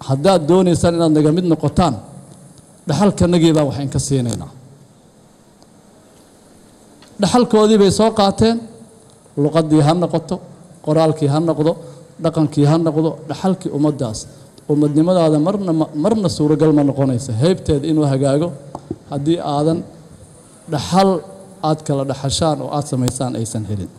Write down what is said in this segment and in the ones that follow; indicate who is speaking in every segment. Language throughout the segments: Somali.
Speaker 1: haddaad doonaysaan inaad naga mid noqotaan dhaxalkanagii baa waxayn ka siinaynaa dhaxalkoodii bay soo qaateen luqaddii ha noqoto qoraalkii ha noqdo dhaqankii ha noqdo dhaxalkii ummaddaas ummadnimadaada marna marna suuragal ma noqonaysa heybteed inuu hagaago haddii aadan dhaxal aad kala dhaxashaan oo aad samaysaan aysan helin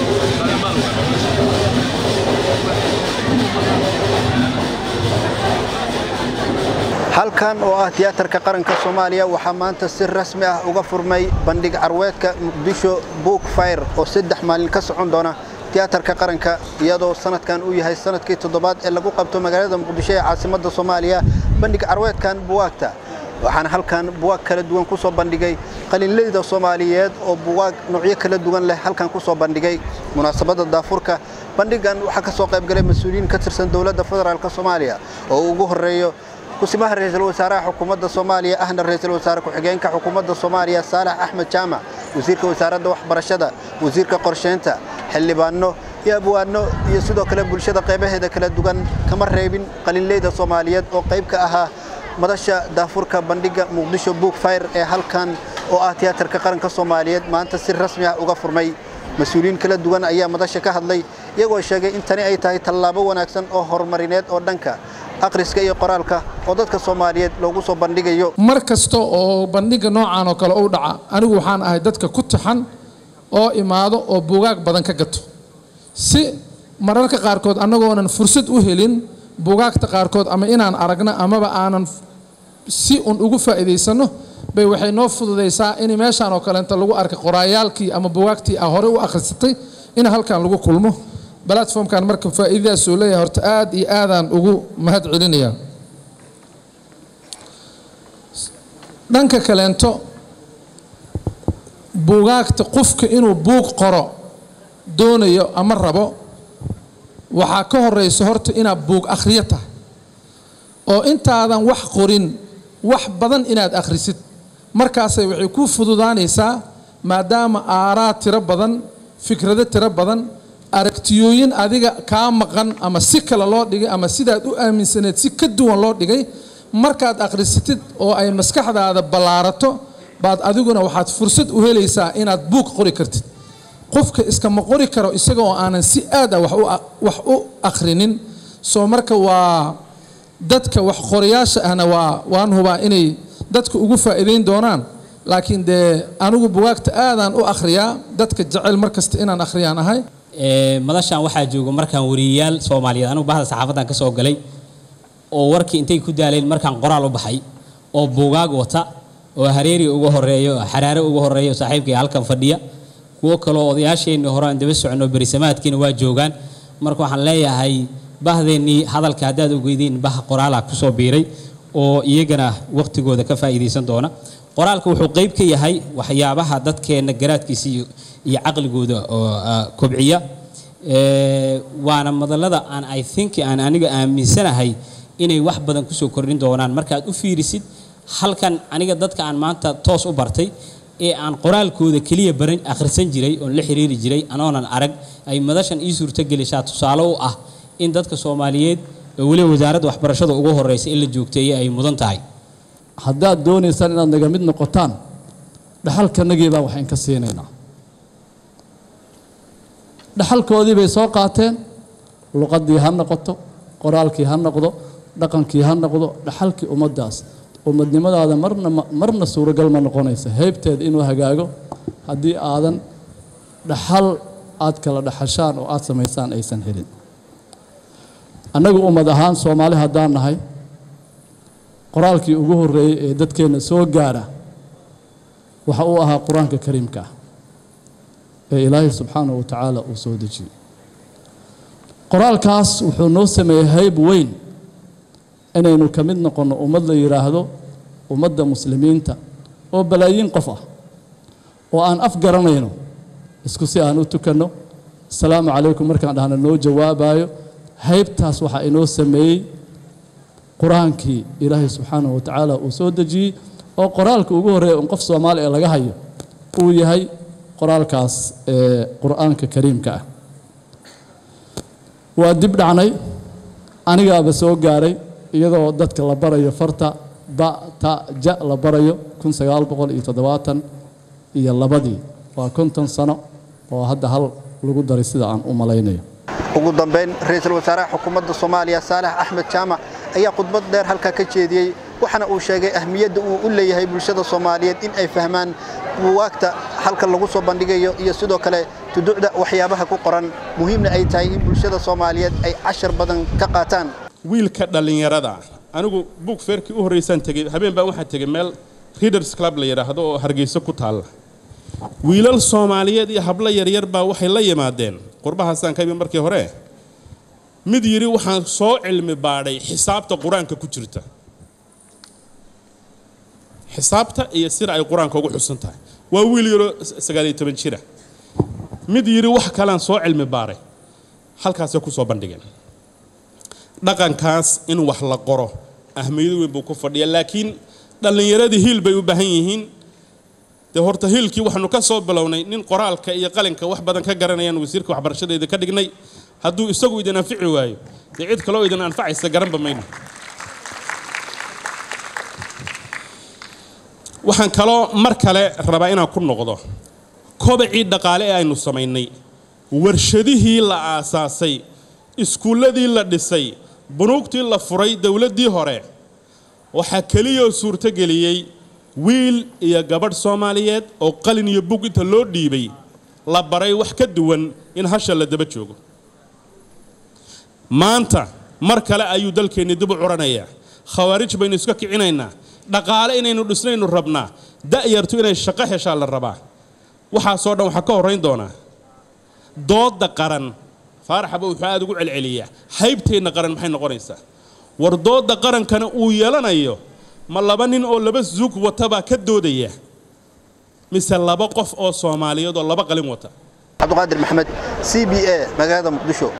Speaker 2: halkan oo ah tiyaatarka qaranka soomaaliya waxaa maanta si rasmi ah uga furmay bandhig carweedka muqdisho book fire oo saddex maalin ka socon doona tiyaatarka qaranka iyadoo sanadkan uu yahay sanadkii toddobaad ee lagu qabto magaalada muqdisho ee caasimadda soomaaliya bandhig carweedkan buwaagta waxaana halkan buwaag kala duwan ku soo bandhigay qalinleyda soomaaliyeed oo buwaag noocyo kala duwan leh halkan ku soo bandhigay munaasabadda daafurka bandhigan waxaa ka soo qaybgalay mas-uuliyiin ka tirsan dowladda federaalk soomaaliya oo ugu horreeyo kusimaha ra-iisul wasaaraha xukuumadda soomaaliya ahna ra-iisul wasaare ku-xigeenka xukuumadda soomaaliya saalax axmed jaamac wasiirka wasaaradda waxbarashada wasiirka qorsheynta xildhibaano iyo abwaano iyo sidoo kale bulshada qaybaheeda kala duwan kama reebin qalinleyda soomaaliyeed oo qayb ka ahaa madasha daafurka bandhigga muqdisho book fire ee halkan oo ah tiyaatarka qaranka soomaaliyeed maanta si rasmi ah uga furmay mas-uuliyiin kala duwan ayaa madasha ka hadlay iyagoo sheegay in tani ay tahay tallaabo wanaagsan oo horumarineed oo dhanka akhriska iyo qoraalka oo dadka soomaaliyeed loogu soo bandhigayo
Speaker 3: mar kasta oo bandhigga noocan oo kale u dhaca anigu waxaan ahay dadka ku taxan oo imaado oo buugaag badan ka gato si mararka qaarkood annagoonan fursad u helin buugaagta qaarkood ama inaan aragno amaba aanan si un ugu faa'iidaysanno bay waxay noo fududaysaa in meeshaan oo kaleenta lagu arkay qoraayaalkii ama buugaagtii a hore u akhrisatay in halkan lagu kulmo platformkan marka faa'iidadaasuu leeyahay horta aad iyo aadaan ugu mahad celinayaa dhanka kaleento buugaagta qofka inuu buug qoro doonayo ama rabo waxaa ka horeysa horta inaad buug akhriyo tahay oo intaadan wax qorin wax badan inaad akhrisid markaasay waxay kuu fududaanaysaa maadaama aaraa tiro badan fikrado tiro badan aragtiyooyin adiga kaa maqan ama si kale loo dhigay ama sidaad u aaminsaneed si ka duwan loo dhigay markaad akhrisatid oo ay maskaxdaada ballaarato baad adiguna waxaad fursad u helaysaa inaad buug qori kartid qofka iskama qori karo isaga oo aanan si aad ah wax u akhrinin soo marka waa dadka wax qorayaasha ahna waa waan hubaa inay dadka ugu faa'iidayn doonaan laakiin dee anigu bugaagta aadaan u akhriyaa dadka jecel mar kasta inaan akhriyaan ahay
Speaker 4: madashan waxaa jooga markaan wariyayaal soomaaliyeed anigu bahda saxaafadan ka soo galay oo warkii intay ku daaleen markaan qoraal u baxay oo buugaag wata oo hareeri uga horeeyo xaraare uga horeeyo saaxiibkay halkan fadhiya kuwo kaloo odayaasheenii hore aan daba soconno berisamaadkiina waa joogaan marka waxaan leeyahay bahdeennii hadalka haddaad ogeydiin bah qoraala kusoo biiray oo iyagana waqtigooda ka faa'iidaysan doona qoraalka wuxuu qayb ka yahay waxyaabaha dadkeenna garaadkiisa iyo caqligooda oo kobciya waana madallada aan i think aan aniga aaminsanahay inay wax badan kusoo kordhin doonaan markaad u fiirisid halkan aniga dadka aan maanta toos u bartay ee aan qoraalkooda keliya baran akhrisan jiray oon la xiriiri jiray anoonan arag ay madashan ii suurtogelisaa tusaale u ah in dadka soomaaliyeed oo weliba wasaaradda waxbarashada ugu horeysa in la joogteeye ay mudan tahay
Speaker 1: haddaad doonaysaan inaad naga mid noqotaan dhaxalkanagii baa waxayn ka siinaynaa dhaxalkoodii bay soo qaateen luqaddii ha noqoto qoraalkii ha noqdo dhaqankii ha noqdo dhaxalkii ummaddaas ummadnimadaada marna marna suuragal ma noqonaysa heybteed inuu hagaago haddii aadan dhaxal aad kala dhaxashaan oo aad samaysaan aysan helin annagu ummad ahaan soomaali haddaan nahay qoraalkii ugu horreeyey ee dadkeenna soo gaara waxa uu ahaa qur-aanka kariimka ah ee ilaahay subxaanahu wa tacaala uu soo dejiyey qoraalkaas wuxuu noo sameeyey hayb weyn inaynu ka mid noqonno ummad la yidhaahdo ummadda muslimiinta oo balaayiin qof ah oo aan af garanayno isku si aan u tukanno asalaamu calaykum markaan dhahna noo jawaabayo haybtaas waxaa inoo sameeyey qur-aankii ilaahay subxaanahu wa tacaala uu soo dejiyey oo qoraalka ugu horreeya un qof soomaali ee laga hayo uu yahay qoraalkaas ee qur-aanka kariimka ah waa dib dhacnay anigaaba soo gaaray iyadoo dadka la barayo farta ba ta ja la barayo kun sagaal boqol iyo toddobaatan iyo labadii waa konton sano oo hadda hal lagu daray sida aan u malaynayo
Speaker 2: ugu dambayn ra-iisul wasaaraha xukuumadda soomaaliya saalax axmed jaamac ayaa khudbad dheer halkaa ka jeediyey waxaana uu sheegay ahmiyadda uu u leeyahay bulshada soomaaliyeed in ay fahmaan buwaagta halka lagu soo bandhigayo iyo sidoo kale tuducda waxyaabaha ku qoran muhiimna ay tahay in bulshada soomaaliyeed ay cashar badan ka qaataan
Speaker 5: wiilka dhallinyarada anigu buug feerkii u horraysaan tegey habeen baan waxaan tegey meel readers club la yidhaahdo oo hargeyso ku taalla wiilal soomaaliyeed iyo hablo yaryar baa waxay la yimaadeen qurbahaasaan ka imi markii hore mid yidhi waxaan soo cilmi baadhay xisaabta qur-aanka ku jirta xisaabta iyo sida ay qur-aanka ugu xusan tahay waa wiil yaroo sagaaliyo toban jira mid yidhi wax kalean soo cilmi baaray halkaasay ku soo bandhigeen dhaqankaas in wax la qoro ahmiyado weyn buu ku fadhiya laakiin dhallinyaradii hiil bay u baahan yihiin dee horta hiilkii waxaanu ka soo bilownay nin qoraalka iyo qalinka wax badan ka garanayaan wasiirka waxbarashadeeda ka dhignay hadduu isagu idin anfici waayo dee cid kaloo idin anfacaysa garanba mayno waxaan kaloo mar kale rabaa inaan ku noqdo kobacii dhaqaale ee aynu samaynay warshadihii la aasaasay iskuulladii la dhisay bunuugtii la furay dowladdii hore waxaa keliyoo suurtogeliyey wiil iyo gabadh soomaaliyeed oo qalin iyo bug inta loo dhiibay la baray wax ka duwan in hasha la daba joogo maanta mar kale ayuu dalkeenni dib u curanayaa khawaarij baynu iska kicinaynaa dhaqaale inaynu dhisnaynu rabnaa da'yartu inay shaqo heshaa la rabaa waxaasoo dhan waxaa ka horrayn doonaa doodda qaran faaraxaba wuxuu aada ugu celceliyaa haybteenna qaran maxay noqonaysaa war doodda qarankana uu yeelanayo ma laba nin oo laba zug wata baa ka doodaya mise laba qof oo soomaaliyeed oo laba qalin wata
Speaker 2: cabdiqaadir maxamed c b a magaalada muqdisho